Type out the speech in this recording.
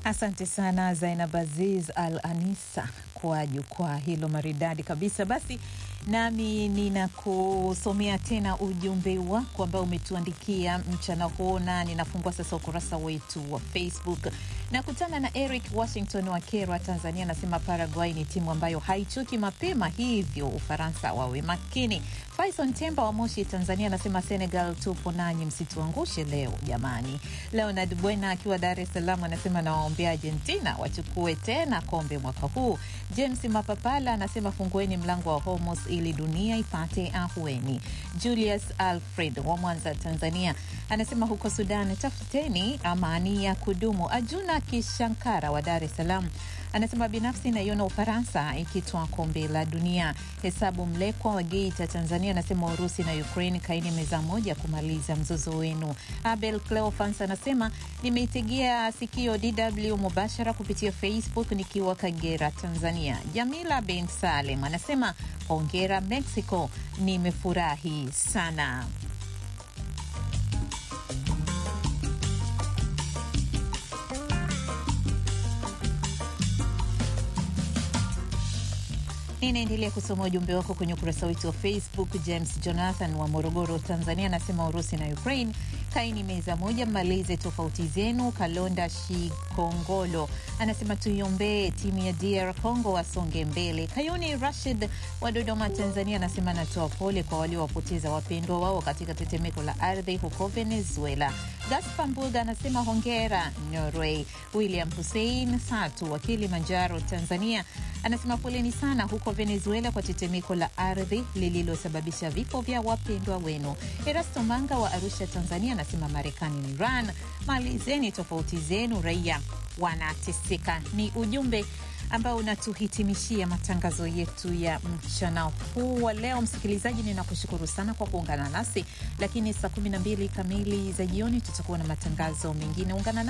Asante sana Zainab Aziz Al Anisa kwa jukwaa hilo maridadi kabisa. Basi nami ninakusomea tena ujumbe wako ambao umetuandikia mchana huu, na ninafungua sasa ukurasa wetu wa Facebook. Nakutana na Eric Washington wa Kerwa, Tanzania, anasema Paraguay ni timu ambayo haichoki mapema, hivyo Ufaransa wawe makini. Faison Temba wa Moshi, Tanzania, anasema Senegal tupo nanyi, msituangushe leo jamani. Leonard Bwena akiwa Dar es Salaam anasema nawaombea Argentina wachukue tena kombe mwaka huu. James Mapapala anasema fungueni mlango wa Hormuz ili dunia ipate ahueni. Julius Alfred wa Mwanza, Tanzania anasema huko Sudan tafuteni amani ya kudumu. Ajuna Kishankara wa Dar es Salaam anasema binafsi naiona Ufaransa ikitwaa kombe la dunia. Hesabu Mlekwa wa Geita, Tanzania anasema Urusi na Ukraine kaini meza moja kumaliza mzozo wenu. Abel Cleofans anasema nimeitegea sikio DW mubashara kupitia Facebook nikiwa Kagera, Tanzania. Jamila bin Salem anasema hongera Mexico, nimefurahi sana. Ninaendelea kusoma ujumbe wako kwenye ukurasa wetu wa Facebook. James Jonathan wa Morogoro, Tanzania anasema Urusi na Ukraine kaini meza moja, mmalize tofauti zenu. Kalonda Shikongolo anasema tuiombee timu ya DR Congo wasonge mbele. Kayuni Rashid wa Dodoma, Tanzania anasema anatoa pole kwa waliowapoteza wapendwa wao katika tetemeko la ardhi huko Venezuela. Gaspar Mbuga anasema hongera Norway. William Hussein Satu wa Kilimanjaro, Tanzania anasema poleni sana huko Venezuela kwa tetemeko la ardhi lililosababisha vifo vya wapendwa wenu. Erasto Manga wa Arusha, Tanzania anasema Marekani na Iran, malizeni tofauti zenu, raia wanateseka. Ni ujumbe ambao unatuhitimishia matangazo yetu ya mchana huu wa leo. Msikilizaji, ninakushukuru sana kwa kuungana nasi, lakini saa 12 kamili za jioni tutakuwa na matangazo mengine. Ungana